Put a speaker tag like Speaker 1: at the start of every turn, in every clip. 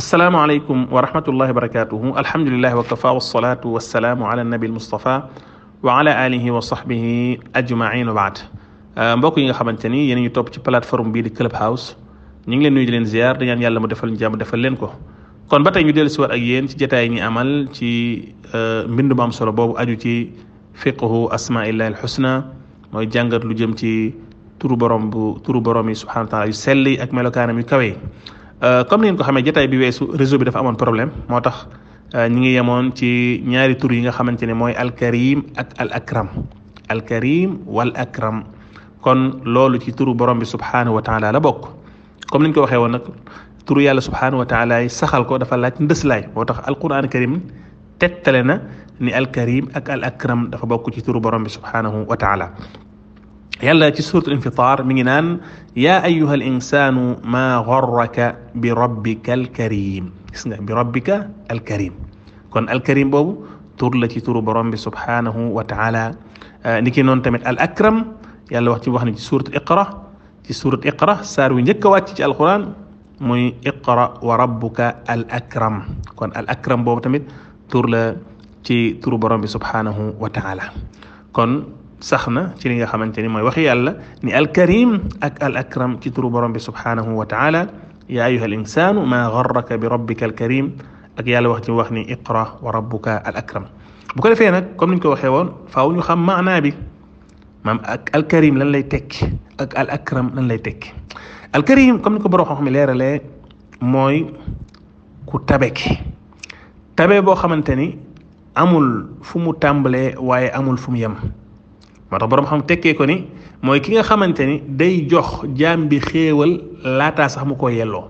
Speaker 1: asalaamaaleykum wa rahmatullahi wa barakatuhu alhamdulilahi wa kafa wasalaatu wasalaamu ala nabi almustafa wa ala alihi wa sahbihi ajmain wa baad mbokk yi nga xamante ni yéen ñu topp ci plateforme bii di Clubhouse ñu ngi leen nuyu di leen ziar di ñaan yàlla mu defal ñu jàmm defal leen ko kon ba tey ñu dellu si waat ak yéen ci jotaay ñi amal ci mbind mu am solo boobu aju ci fiqhu asmaillahi alxusna mooy jàngat lu jëm ci turu borom bu turu borom yi subhanahu wa taala yu sell yi ak melokaanam yu kawe comme ni ngeen ko xamee jotaay bi weesu réseau bi dafa amoon problème moo tax ñi ngi yemoon ci ñaari tur yi nga xamante ne mooy alkarim ak al akram alkarim wal akram kon loolu ci turu borom bi subhanahu wa taala la bokk comme ni ñu ko waxee woon nag turu yàlla subhanahu wa taala yi saxal ko dafa laaj ndëslaay moo tax alquran karim tegtale na ni alkarim ak al akram dafa bokk ci turu borom bi subhanahu wa taala yàlla ci suratul infitar mi ngi naan yaa ayuha al insanu maa garraka bi rabbika alkarim gis nga bi rabbika alkarim kon alkarim boobu tur la ci turu borom bi subhanahu wa taala ni ki noonu tamit al akram yàlla wax ci wax ni ci surat iqra ci surat iqra saar wi njëkk a wàcc ci alquran muy iqra wa rabbuka al akram kon al akram boobu tamit tur la ci turu borom bi subhanahu wa taala kon sax na ci li nga xamante ni mooy waxi yàlla ni alkarim ak al akram ci turu borom bi subhanahu wa taala yaa ayuha al insanu maa garraka bi rabbika alkarim ak yàlla wax ci wax ni iqra wa rabbuka al akram bu ko defee nag comme ni ñu ko waxee woon faaw ñu xam maanaa bi maam ak alkarim lan lay tekki ak al akram lan lay tekki alkarim comme ni ko borom xam-xam leeralee mooy ku tabeki tabe boo xamante ni amul fu mu tàmbalee waaye amul fu mu yem moo tax boroom xam tekkee ko ni mooy ki nga xamante ni day jox jaam bi xéewal laataa sax mu ko yelloo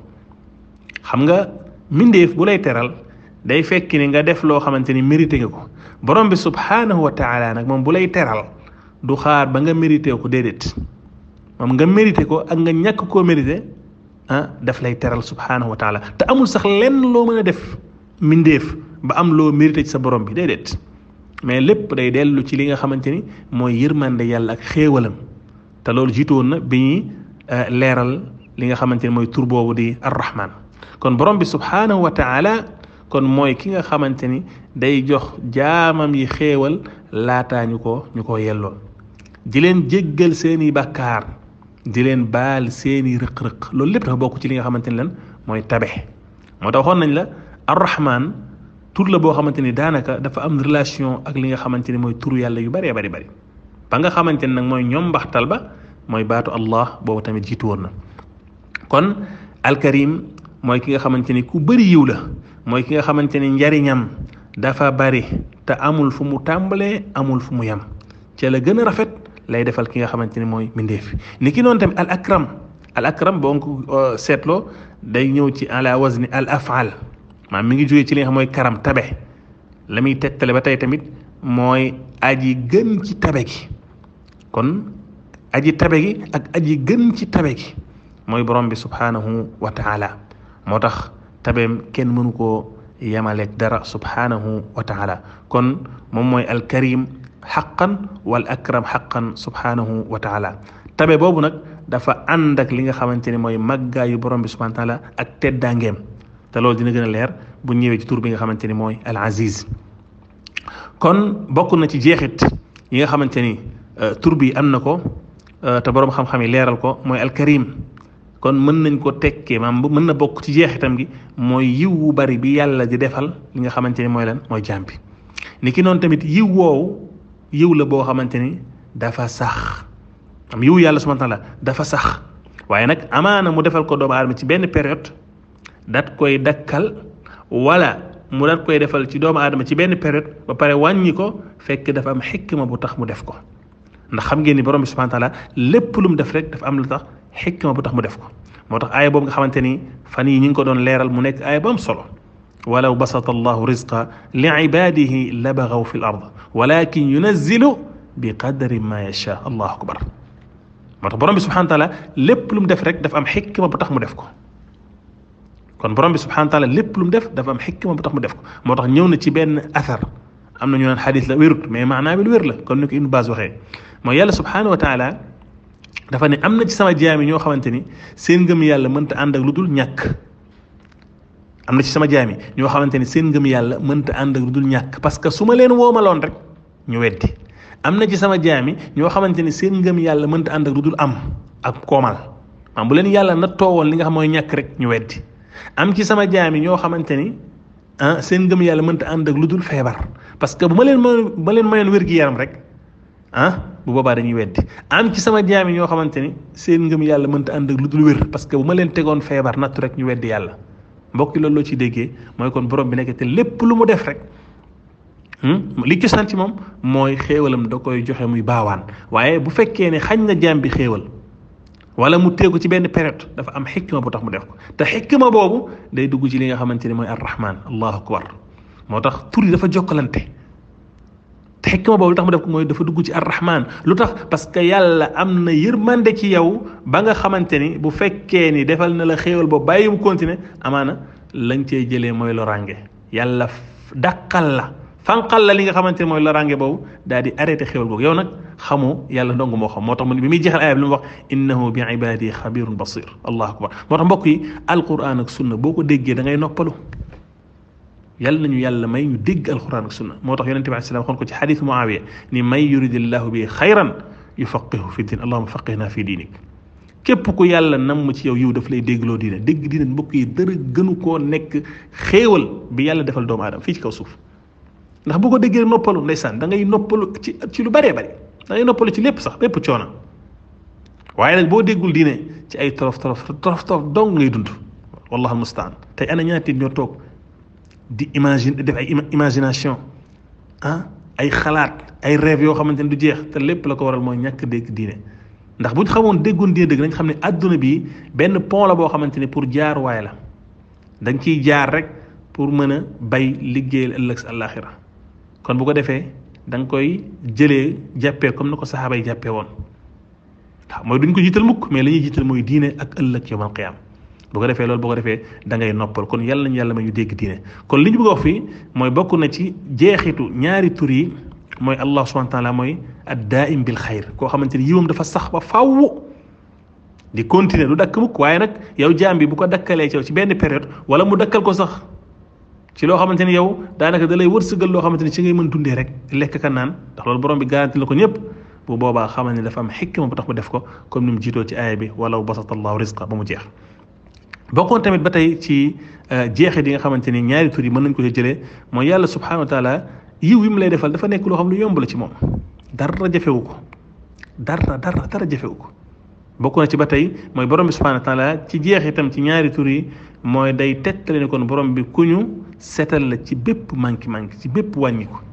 Speaker 1: xam nga mbindeef bu lay teral day fekk ni nga def loo xamante ni mérité nga ko borom bi subhaanahu wa taala nag moom bu lay teral du xaar ba nga mérité ko déedéet moom nga mérité ko ak nga ñàkk koo mérité ah daf lay teral subhaanahu wa taala te amul sax lenn loo mën a def mbindeef ba am loo mérité ci sa borom bi déedéet mais lépp day dellu ci li nga xamante ni mooy yërmande yàlla ak xéewalam te loolu jiitu woon na bi ñuy leeral li nga xamante ni mooy tur boobu di arrahman kon borom bi subhaanahu wa taala kon mooy ki nga xamante ni day jox jaamam yi xéewal laataa ñu ko ñu ko yelloo di leen jéggal seeni bàkkaar di leen baal seeni rëq-rëq loolu lépp dafa bokk ci li nga xamante ni lan mooy tabe moo tax waxoon nañ la arrahman tur la boo xamante ni daanaka dafa am relation ak li nga xamante ni mooy turu yàlla yu bëree bëri bëri ba nga xamante ni nag mooy ñoom mbaxtal ba mooy baatu allah boobu tamit jiitu woon na kon alkarim mooy ki nga xamante ni ku bëri yiw la mooy ki nga xamante ni njariñam dafa bëri te amul fu mu tàmbalee amul fu mu yem ca la gën a rafet lay defal ki nga xamante ni mooy mbindeef ni ki noonu tamit al akram al akram boo ko seetloo day ñëw ci ala wazni al afal maam mi ngi jógee ci li nga xam mooy karam tabe la muy tegtale ba tey tamit mooy aji gën ci tabe gi kon aji tabe gi ak aji gën ci tabe gi mooy borom bi subhanahu wa taala moo tax tabeem kenn mënu koo yemaleeg dara subhanahu wa taala kon moom mooy alkarim xaqan wal akram xaqan subhanahu wa taala tabe boobu nag dafa ànd ak li nga xamante ni mooy màggaayu borom bi subhanahu wa taala ak teddaangeem te loolu dina gën a leer bu ñëwee ci tur bi nga xamante ni mooy al aziz kon bokk na ci jeexit yi nga xamante ni tur bi am na ko te boroom xam-xam yi leeral ko mooy alkarim kon mën nañ ko tekkee maam mën na bokk ci jeexitam gi mooy yiw wu bari bi yàlla di defal li nga xamante ni mooy lan mooy jaam bi ni ki noonu tamit yiw woowu yiw la boo xamante ni dafa sax am yiw yàlla subhanahu wa taala dafa sax waaye nag amaana mu defal ko doomu aadama ci benn période dat koy dakkal wala mu dat koy defal ci doomu aadama ci benn période ba pare wàññi ko fekk dafa am xikma bu tax mu def ko ndax xam ngeen ni borom bi subhanahu wa taala lépp lu mu def rek dafa am lu tax xikma bu tax mu def ko moo tax aaya boobu nga xamante ni fan yi ñu ngi ko doon leeral mu nekk aaya bu am solo walaw basata allahu rizqa li ibadihi la bagaw fi l ard walakin yunazzilu bi qadri ma yacha allahu akbar moo tax borom bi subhanahu wa taala lépp lu mu def rek dafa am xikma bu tax mu def ko kon borom bi subhanahu wa taala lépp lu mu def dafa am xikma bu tax mu def ko moo tax ñëw na ci benn athar am na ñu naan xadis la wérut mais maanaa bi lu wér la kon ni ko Ibn Baaz waxee mooy yàlla subhanahu wa taala dafa ne am na ci sama jaam yi ñoo xamante ni seen ngëm yàlla mënta ànd ak lu dul ñàkk am na ci sama jaami ñoo xamante ni seen ngëm yàlla mënta ànd ak lu dul ñàkk parce que su ma leen woomaloon rek ñu weddi am na ci sama jaami ñoo xamante ni seen ngëm yàlla mënta ànd ak lu dul am ak koomal maanaam bu leen yàlla na toowoon li nga xam mooy ñàkk rek ñu weddi am ci sama jaami ñoo xamante ni ah seen ngëm yàlla mënta ànd ak lu dul feebar parce que bu ma leen ma ma leen mayoon wér gi yaram rek ah bu boobaa dañuy weddi am ci sama jaami ñoo xamante ni seen ngëm yàlla mënta ànd ak lu dul wér parce que bu ma leen tegoon feebar nattu rek ñu weddi yàlla mbokki loolu loo ci déggee mooy kon borom bi nekk te lépp lu mu def rek li cosaan ci moom mooy xéewalam da koy joxe muy baawaan waaye bu fekkee ne xañ na jaam bi xéewal wala mu teegu ci benn période dafa am xikma bu tax mu def ko te xikma boobu day dugg ci li nga xamante ne mooy arrahman allahu akbar moo tax tur yi dafa jokkalante te xikma boobu lu tax mu def ko mooy dafa dugg ci arrahman lu tax parce que yàlla am na yërmande ci yow ba nga xamante ni bu fekkee ni defal na la xéewal boobu bàyyi mu continuer amaana lañ cey jëlee mooy lorange yàlla dàqal la fanqal la li nga xamante ne mooy lorange boobu daal di arrêté xéewal boobu yow nag xamoo yàlla ndong moo xam moo tax mu bi muy jeexal aaya bi lu mu wax innahu bi ibadi xabirun basir allahu akbar moo tax mbokk yi alquran ak sunna boo ko déggee da ngay noppalu yàlla nañu yàlla may ñu dégg alquran ak sunna moo tax yonente bi alei salaam xoon ko ci xadis muawiya ni may yuridillahu bi xayran yufaqihu fi din allahuma faqihna fi diinik képp ku yàlla namm ci yow yiw daf lay déggloo diine dégg diine mbokk yi dara gënu koo nekk xéewal bi yàlla defal doomu aadama fii ci kaw suuf ndax bu ko déggee noppalu ndeysaan da ngay noppalu ci ci lu bëree bëri da ngay noppalu ci lépp sax lépp coono waaye nag boo déggul diine ci ay torof torof torof torof dong ngay dund wallahu almustaan tey ana ñaati ñoo toog di imagine def ay imagination ah ay xalaat ay rêve yoo xamante ne du jeex te lépp la ko waral mooy ñàkk dégg diine ndax bu ñu xamoon déggoon diine dëgg nañ xam ne adduna bi benn pont la boo xamante ne pour jaar waay la da nga ciy jaar rek pour mën a bay liggéeyal ëllëg sa àllaaxira kon bu ko defee da nga koy jëlee jàppee comme na ko saxaaba yi jàppee woon waaw mooy duñ ko jiital mukk mais la ñuy jiital mooy diine ak ëllëg yawmal qiyaam bu ko defee loolu bu ko defee da ngay noppal kon yàlla nañu yàlla ma ñu dégg diine kon li ñu bëgg a wax fii mooy bokk na ci jeexitu ñaari tur yi mooy allah subhanahu wa taala mooy ad daaim bil xayr koo xamante ni yiwam dafa sax ba faww di continuer du dakk mukk waaye nag yow jaam bi bu ko dakkalee ci yow ci benn période wala mu dakkal ko sax ci loo xamante ni yow daanaka da lay wërsëgal loo xamante ni ci ngay mën dundee rek lekk ka naan ndax loolu borom bi garanti la ko ñëpp bu boobaa xamal ni dafa am xikma bu tax mu def ko comme ni mu jiitoo ci aaya bi walaw basata allahu risqa ba mu jeex bokkoon tamit ba tey ci jeexit yi nga xamante ni ñaari tur yi mën nañ ko ci jëlee mooy yàlla subhanahu wa taala yiw yi mu lay defal dafa nekk loo xam lu yomb la ci moom dara jafewu ko dara dara dara jafewu ko bokk na ci ba tey mooy borom bi subhanahu wa taala ci jeexitam ci ñaari tur yi mooy day tettale ne kon borom bi ku ñu setal la ci bépp manki manki ci bépp wàññi ko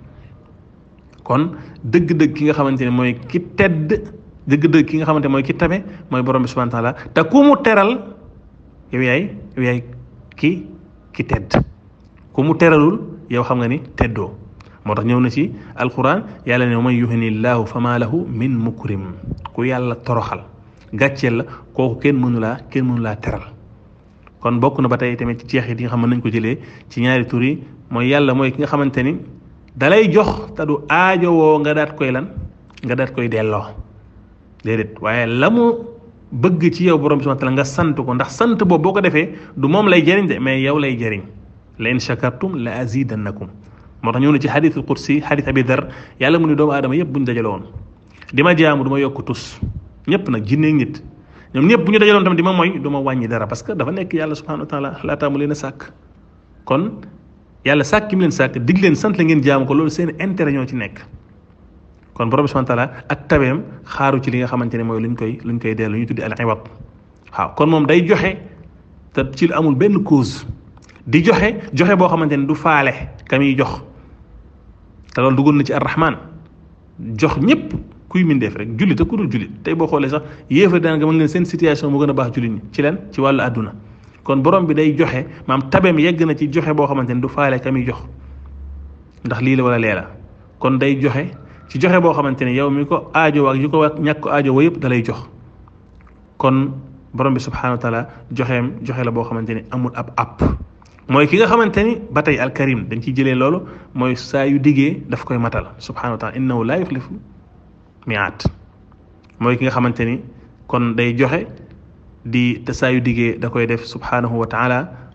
Speaker 1: kon dëgg-dëgg ki nga xamante ne mooy ki tedd dëgg-dëgg ki nga xamante ne mooy ki tabe mooy borom bi subhanahu wa taala te ku mu teral yow yaay yow yaay ki ki tedd ku mu teralul yow xam nga ni teddoo moo tax ñëw na ci alquran yàlla ne man yuhini llahu fa ma lahu min mukrim ku yàlla toroxal gàcceel la kooku kenn mënu laa kenn mënu laa teral kon bokk na ba tey tamit ci jeexit yi nga xam ne nañ ko jëlee ci ñaari tur yi mooy yàlla mooy ki nga xamante ni dalay jox te du aajowoo nga daat koy lan nga daat koy delloo déedéet waaye la mu bëgg ci yow borom bi subhanahu wa taala nga sant ko ndax sant boobu boo ko defee du moom lay jëriñ de mais yow lay jëriñ la in shakartum la azidannakum moo tax ñëw na ci xadiisul qudsi xadiis abi dar yàlla mu ne doomu aadama yëpp bu ñu dajaloon di ma jaamu du ma yokk tus ñëpp nag jinneeg nit ñoom ñëpp bu ñu dajaloon tamit di ma mooy du ma wàññi dara parce que dafa nekk yàlla subhanahu wa taala laataa mu leen a sàkk kon yàlla sàkk ki mu leen sàkk dig leen sant la ngeen jaamu ko loolu seen intérêt ñoo ci nekk kon borom bi subhanahu wa taala ak tabeem xaaru ci li nga xamante ne mooy luñ koy luñ koy dellu ñu tuddi al iwad waaw kon moom day joxe te ci lu amul benn cause di joxe joxe boo xamante ne du faale ka muy jox te loolu duggoon na ci arrahman jox ñëpp kuy mindeef rek jullit ak ku dul jullit tey boo xoolee sax yéefar daan nga mën leen seen situation mu gën a baax jullit ñi ci leen ci wàllu àdduna kon borom bi day joxe maam tabeem yegg na ci joxe boo xamante ne du faale ka muy jox ndax lii la wala lee la kon day joxe ci joxe boo xamante ne yow mi ko aajo ak yu ko ñàkk ko aajo wa yëpp da lay jox kon borom bi subhanahu wa taala joxeem joxe la boo xamante ni amul ab app mooy ki nga xamante ni ba tey alkarim dañ ciy jëlee loolu mooy saa yu diggee daf koy matal subhanahu wa taala innahu laa yuxlifu miaat mooy ki nga xamante ni kon day joxe di te saa yu diggee da koy def subhanahu wa taala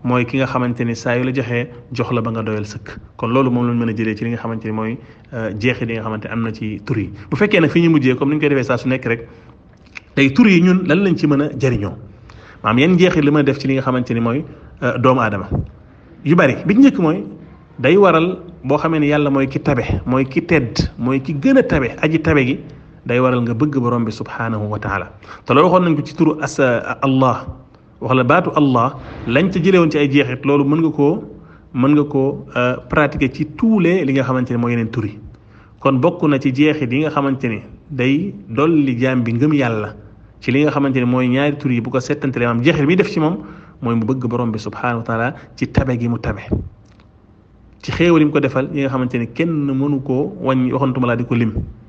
Speaker 1: mooy ki nga xamante ni saa yu la joxee jox la ba nga doyal sëkk kon loolu moom lañ mën a jëlee ci li nga xamante ni mooy jeexit yi nga xamante am na ci tur yi bu fekkee nag fi ñu mujjee comme ni ñu koy defee saa su nekk rek tey tur yi ñun lan lañ ci mën a jëriñoo maanaam yan jeexit li mën a def ci li nga xamante ni mooy doomu aadama yu bari bi njëkk mooy day waral boo xamee ni yàlla mooy ki tabe mooy ki tedd mooy ki gën a tabe aji tabe gi day waral nga bëgg borom bi subhanahu wa taala te loolu waxoon nañ ko ci turu as allah wax la baatu allah lañ ca jëlee woon ci ay jeexit loolu mën nga koo mën nga koo pratiquer ci tous les li nga xamante ni mooy yeneen tur yi kon bokk na ci jeexit yi nga xamante ni day dolli jaam bi ngëm yàlla ci li nga xamante ni mooy ñaari tur yi bu ko settantale maam jeexit mi def ci moom mooy mu bëgg borom bi subhanahu wa taala ci tabe gi mu tabe ci xéewal yi mu ko defal yi nga xamante ni kenn mënu koo wàññi waxantuma laa di ko lim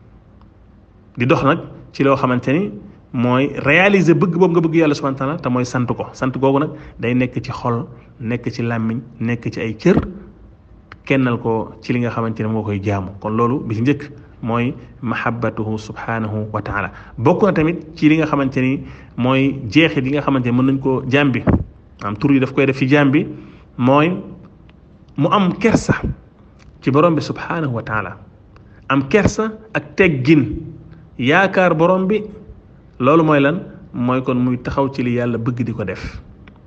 Speaker 1: di dox nag ci loo xamante ni mooy réaliser bëgg boobu nga bëgg yàlla subhanahu wa taala te mooy sant ko sant googu nag day nekk ci xol nekk ci làmmiñ nekk ci ay cër kennal ko ci li nga xamante ne moo koy jaamu kon loolu bi ci njëkk mooy mahabbatuhu subhanahu wa taala bokk na tamit ci li nga xamante ni mooy jeexit yi nga xamante ni mën nañ koo jaam bi am tur yi daf koy def ci jaam bi mooy mu am kersa ci borom bi subhanahu wa taala am kersa ak teggin yaakaar borom bi loolu mooy lan mooy kon muy taxaw ci li yàlla bëgg di ko def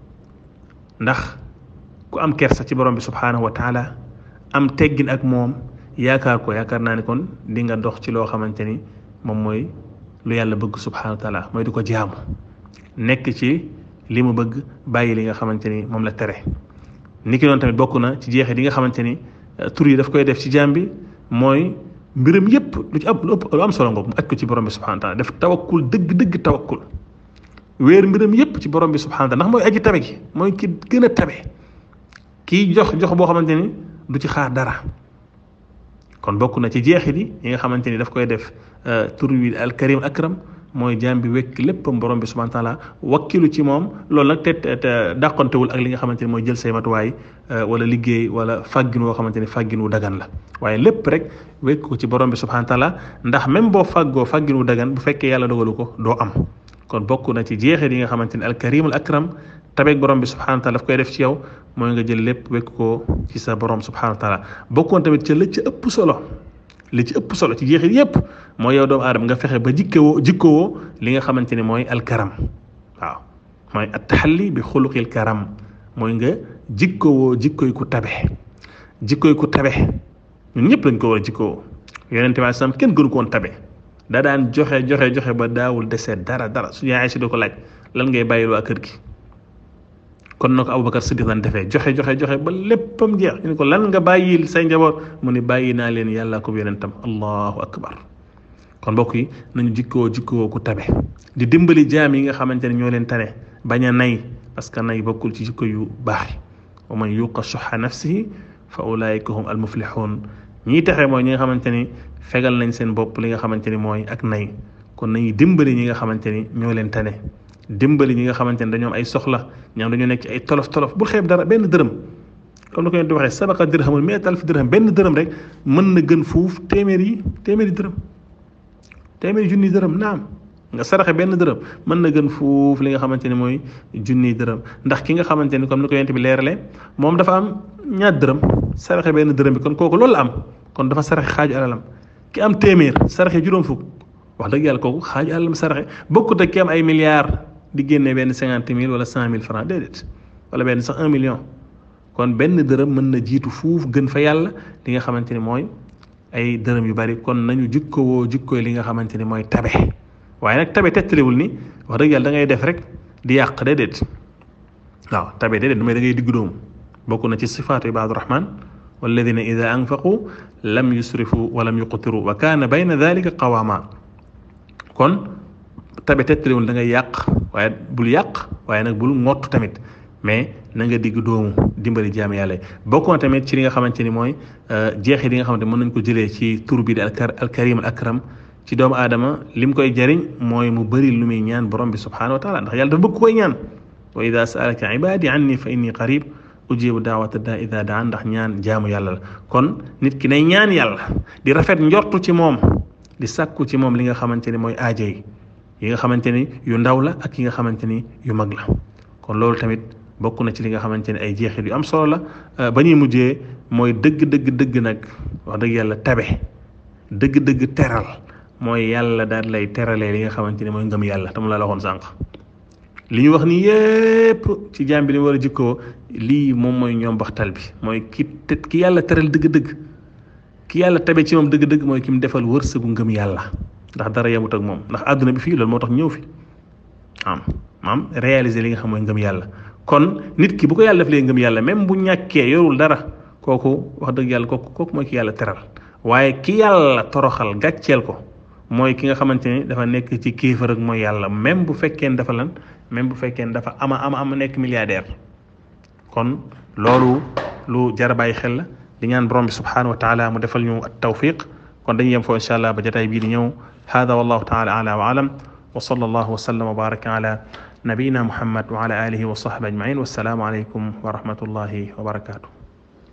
Speaker 1: ndax ku am kersa ci borom bi subhanahu wa taala am teggin ak moom yaakaar ko yaakaar naa ne kon di nga dox ci loo xamante ni moom mooy lu yàlla bëgg subhanahu wa taala mooy di ko jaamu nekk ci li mu bëgg bàyyi li nga xamante ni moom la tere niki noonu tamit bokk na ci jeexit yi nga xamante ni tur yi daf koy def ci jaam bi mooy mbiram yépp lu ci ëpp lu ëpp lu am solo ngoog mu aj ko ci borom bi subhanahu wa taala def tawakkul dëgg dëgg tawakkul wéer mbiram yépp ci borom bi subhanahu wa taala ndax mooy aji tabe gi mooy ki gën a tabe kii jox jox boo xamante ni du ci xaar dara kon bokk na ci jeexit yi yi nga xamante ni daf koy def tur wi al karim akram mooy jaam bi wekk léppam borom bi subhanahu wa taala wakkilu ci moom loolu nag te te dàqantewul ak li nga xamante ni mooy jël say matuwaay wala liggéey wala fàggin woo xamante ni fàggin wu dagan la waaye lépp rek wekk ko ci borom bi subhanahu wa taala ndax même boo fàggoo fàggin wu dagan bu fekkee yàlla dogalu ko doo am kon bokk na ci jeexit yi nga xamante ni al karim al akram tabeeg borom bi subhanahu wa taala daf koy def ci yow mooy nga jël lépp wekk ko ci sa borom subhanahu wa taala bokkoon tamit ca la ci ëpp solo li ci ëpp solo ci jeexit yépp mooy yow doomu aadama nga fexe ba jikkewoo jikkowoo li nga xamante ni mooy alkaram waaw mooy attaxalli bi xuluqil karam mooy nga jikkowoo jikkoy ku tabe jikkoy ku tabe ñun ñëpp lañ ko war a jikkowoo yonente bi sam kenn gënu ko woon tabe da daan joxe joxe joxe ba daawul desee dara dara su yaay si do ko laaj lan ngay bàyyil waa kër gi kon na ko Aboubacar Siddiq daan defee joxe joxe joxe ba léppam jeex ñu ne ko lan nga bàyyil say njaboot mu ne bàyyi naa leen yàlla ko yonentam allahu akbar kon mbokk yi nañu jikkoo jikkoo ku tabe di dimbali jaam yi nga xamante ne ñoo leen tane bañ a nay parce que nay bokkul ci jikko yu baax wa man yuqa suxa nafsihi fa ulaika hum al muflixuun ñii taxe mooy ñi nga xamante ni fegal nañ seen bopp li nga xamante ni mooy ak nay kon nañuy dimbali ñi nga xamante ni ñoo leen tane dimbali ñi nga xamante ne dañoo am ay soxla ñoom dañoo nekk ci ay tolof tolof bul xeeb dara benn dërëm comme ni ko yéen di waxee sabaqa dirhamul mi'at alf dirham benn dërëm rek mën na gën fuuf téeméer yi téeméeri dërëm téeméeri junni dërëm naam nga saraxe benn dërëm mën na gën fuuf li nga xamante ne mooy junni dërëm ndax ki nga xamante ni comme ni ko yent bi leeralee moom dafa am ñaar dërëm saraxe benn dërëm bi kon kooku loolu la am kon dafa saraxe xaaju alalam ki am téeméer saraxe juróom fukk wax dëgg yàlla kooku xaaju alalam saraxe bokkut ak ki am ay milliards di génne benn cinquante mille wala cent mille francs déedéet wala benn sax un million kon benn dërëm mën na jiitu fuuf gën fa yàlla li nga xamante ni mooy ay dërëm yu bari kon nañu jikkowoo jikkooy li nga xamante ni mooy tabe waaye nag tabe tettalewul ni wax dëgg yàlla da ngay def rek di yàq déedéet waaw tabe déedéet mooy da ngay diggu dóomu bokk na ci sifaatu ibaadu rahman walladina ida anfaqu lam yusrifu wa lam yuqtiru wa kaana bayna dalika qawama kon tabe tettalewul da ngay yàq waaye bul yàq waaye nag bul ngottu tamit mais na nga digg doomu dimbali jaam yàlla bokk na tamit ci li nga xamante ni mooy jeexit yi nga xamante mën nañ ko jëlee ci tur bi di alkarim al akram ci doomu aadama lim koy jariñ mooy mu bëri lu muy ñaan borom bi subhanahu wa taala ndax yàlla dafa bëgg koy ñaan wa ida saalaka ibadi anni fa inni qarib ujibu daawata daa ida daan ndax ñaan jaamu yàlla la kon nit ki nay ñaan yàlla di rafet njortu ci moom di sàkku ci moom li nga xamante ni mooy aajo yi yi nga xamante ni yu ndaw la ak yi nga xamante ni yu mag la kon loolu tamit bokk na ci li nga xamante ne ay jeexit yu am solo la ba ñuy mujjee mooy dëgg dëgg dëgg nag wax dëgg yàlla tabe dëgg dëgg teral mooy yàlla daal lay teralee li nga xamante ne mooy ngëm yàlla te mu la la waxoon sànq li ñu wax ni yépp ci jaam bi li war a jikkoo lii moom mooy ñoom baxtal bi mooy ki te ki yàlla teral dëgg-dëgg ki yàlla tabe ci moom dëgg-dëgg mooy ki mu defal wërsëgu ngëm yàlla ndax dara yemut ak moom ndax àdduna bi fii loolu moo tax ñëw fi am maam réaliser li nga xam mooy ngëm yàlla kon nit ki bu ko yàlla def lee ngëm yàlla même bu ñàkkee yorul dara kooku wax dëgg yàlla kooku kooku mooy ki yàlla teral waaye ki yàlla toroxal gàcceel ko mooy ki nga xamante ni dafa nekk ci kéefar ak mooy yàlla même bu fekkee dafa lan même bu fekkee dafa ama ama ama nekk milliardaire kon loolu lu jar a bàyyi xel la di ñaan borom bi subhanahu wa taala mu defal ñu at tawfiq kon dañuy yem foo incha allah ba jotaay bii di ñëw hada wallahu taala ala wa alam wa sallallahu wa sallam wa baraka ala nabiyina muhammad wa ala alihi wa sahbi ajmain wassalaamu alaykum wa rahmatullahi wa barakatuh